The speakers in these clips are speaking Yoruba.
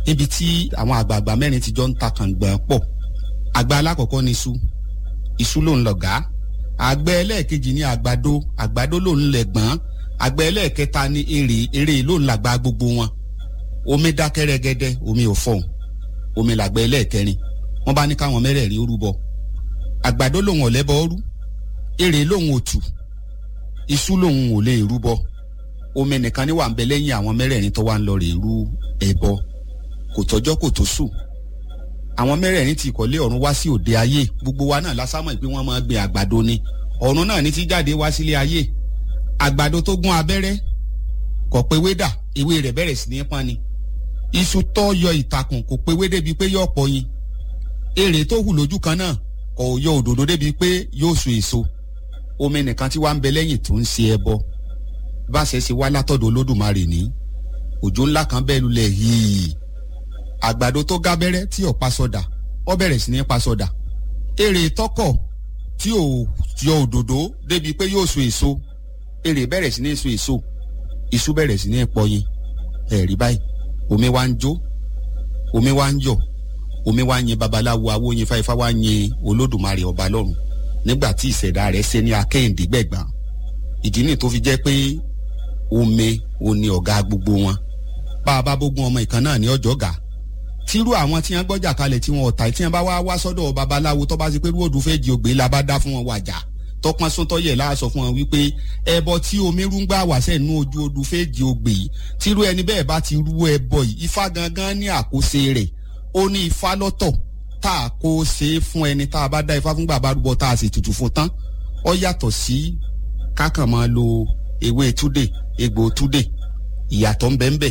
níbi tí àwọn àgbààgbà mẹ́rin ti jọ ń ta kàngbọ̀n pọ̀ àgbà alákọ̀ọ́kọ́ ni iṣu iṣu ló ń lọ̀gá àgbẹ̀ ẹlẹ́ẹ̀kejì ni àgbàdo àgbàdo ló ń lẹ̀gbọ́n àgbẹ̀ ẹlẹ́ẹ̀kẹta ni èrè èrè ló ń làgbà gbogbo wọn omi dákẹ́ rẹ́gẹ́dẹ́ omi ò fọ̀hún omi làgbẹ̀ ẹlẹ́ẹ̀kẹrin wọ́n bá ní káwọn mẹ́rẹ̀ẹ̀rin ó rúbọ àgbàdo lòun ò lẹ́bọ rú èrè lòun ò tù iṣu lòun ò lè rúbọ omi nìkan ni wà ń bẹ lẹ́yìn àwọn mẹ́rẹ̀ẹ̀rin tó wà ń lọ rè rú ẹbọ kò tọ́jọ́ kò tó sùn àwọn mẹ́rẹ̀ẹ̀rin ti ìkọ̀lé ọ̀run wá sí òde ayé gbogbo wa náà lásámọ̀ pé wọ́n máa gbin àgbàdo ni ọ̀run náà ní ti jáde wá sílé ayé àgbàdo tó gún abẹ́rẹ́ kò pé wédà ewé rẹ̀ bẹ̀rẹ̀ sí ní pọ́n ni iṣu tó yọ ìtàkùn kò pé wé débi pé yóò pọ̀ yin èrè tó hù lójú kan náà kò yọ òdòdó débi pé yóò so èso omi nìkan tí wàá ń bẹ lẹ́yìn tó ń ṣe ẹbọ bá ṣe ṣe wá látọ̀dọ̀ olódùmarè ní òjò ńlá kan bẹ́ẹ̀ lulẹ̀ yìí àgbàdo tó gábẹ́rẹ́ tí ò pa sọdà ó bẹ̀rẹ̀ sí ní pa sọdà èrè tọkọ̀ tí ò yọ òdòdó débi pé yóò so èso èrè bẹ̀rẹ̀ sí ní so èso iṣu bẹ̀rẹ̀ sí ní pọyin ẹ̀rí báyìí omi wá ń jó omi wá ń yọ̀ omi wá ń yin babaláwo awóyin fáifá wá ń yin olódùmarè ọba lọ́run nígbà tí ìṣẹ̀dá rẹ̀ ṣe ní akéhìndé gbẹ̀gbọ́n ìdí nìyí tó fi jẹ́ pé omi ò ní ọ̀gá gbogbo wọn bá a bá bógun ọmọ ìkan náà ní ọjọ́ gà tírú àwọn tí wọ́n gbọ́jà kalẹ̀ tí wọ́n ọ̀tá tí wọ́n bá wá wá sọ́dọ̀ babaláwo tó bá ṣe pé rúwòdù fẹ́ di ògbé la bá dá fún wọn wàjà tọpọn sọtọyẹ láàsọ fún wọn wípé ẹbọ tí omi rúngbà wà sẹ́nu ojú odù fẹ́ di ògbé yìí tírú ẹni bẹ́ẹ̀ bá ti rú ẹbọ yìí ifá gangan ní àkóso rẹ̀ ó ní ifá lọ́tọ̀ tá a kó ṣe é fún ẹni tá a bá dá ifá fún bàbá rúbọ tá a sì tutù fún tán ó yàtọ̀ sí kákan máa lo ewé túdè egbò túdè ìyàtọ̀ ń bẹ ń bẹ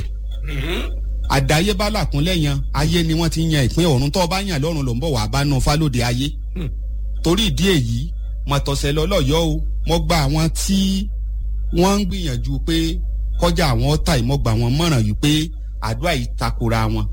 àdáyébá làkúnlẹ̀ yan ayé ni wọ́n ti yan ìpín ọ̀run tó bá yàn lọ́run ló ń bọ̀ wá bá nu fálóde ayé torí ìdí èyí mọ̀tọ̀sẹ̀ lọ́lọ́yọ́ o mo gba àwọn tí wọ́n ń gbìyànjú pé kọjá àwọn ọ̀tá ìmọ̀gbà wọn mọ̀ràn yìí pé àdúrà yìí takora wọn.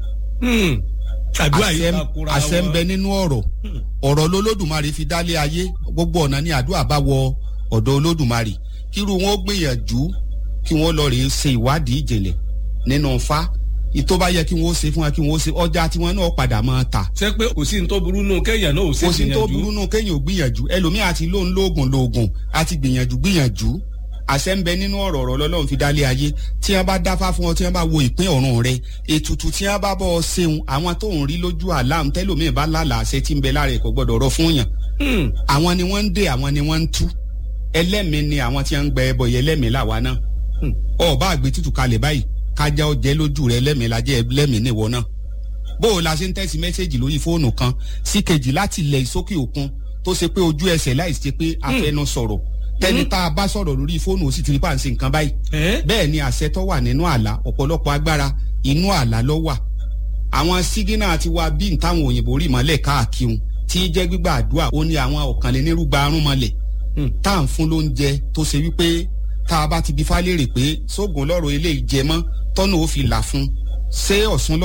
àdúrà yìí takora wọn. àṣẹ ń bẹ nínú ọ̀rọ̀ ọ̀rọ̀ lolódùmarè fi dálé ayé gbogbo ọ̀nà ni àdúrà bá wọ ọ̀dọ̀ olódùmarè kírú wọn ó gbìyànjú kí wọ́n lọ rèé ṣe ìwádìí ìjìnlẹ̀ nínú fa ìtò bá yẹ kí wọn ó ṣe fún wa kí wọn ó ṣe ọjà tí wọn náà padà máa ta. ṣé pé kò sí ní tó burú nù kéèyàn náà ò ṣe gbìyànjú. kò sí ní tó burú nù kéèyàn ò gbìyànjú ẹlòmíì àti lóun lóògùn lóògùn àti gbìyànjú gbìyànjú àṣẹ ń bẹ nínú ọ̀rọ̀ ọ̀rọ̀ lọ́lọ́run fi dálé ayé tí wọ́n bá dáfá fún ọ tí wọ́n bá wo ìpín ọ̀run rẹ ètùtù tí wọ́n bá bọ́ ọ ṣeun àwọn tó ń rí lójú àlám tẹ́lòmíì bá lálàá àṣẹ tí ń bẹ lára ẹ̀ kò gbọ́dọ̀ rọ fún yàn. àwọn ni wọ́n ń dè àwọn ni wọ́n ń tú ẹlẹ́mìí ni àwọn tí wọ́n ń gbẹ ẹbọ yẹ ẹlẹ́mìí làwa náà ọba àgbẹ̀ tútù kalẹ̀ báyìí kájá ọjẹ́ lójú rẹ lẹ́mìí lajẹ́ lẹ́mìí níwọ náà bó o la ṣe ń tẹ́sí mẹ́sẹ̀gì lórí fóònù kan sí kejì láti ilẹ̀ ìsókè òkun tó ṣe pé ojú ẹsẹ̀ láì ṣe pé afẹnu sọ̀rọ̀ tẹni tá a bá sọ̀rọ̀ lórí fóònù ó sì ti rí pàǹsì nǹkan báyìí bẹ́ẹ̀ ni àṣẹ tó wà nínú àlá ọ̀pọ̀lọpọ̀ agbára inú àlá ló wà àwọn sígínà ti wá bí ntáwọn òyìnbó rí mọ́lẹ̀ káàkiri tí jẹ́ gbígbà àdúrà ó ní àwọn ọ̀kànlénírúgba arún mọ́lẹ̀ tá à ń fún lóúnjẹ tó ṣe wípé tá a bá ti bí fálérè pé sóògùn lọ́rọ̀ eléyìí jẹ mọ́ tọ́nà ó fi là fún ṣé ọ̀sùn lọ́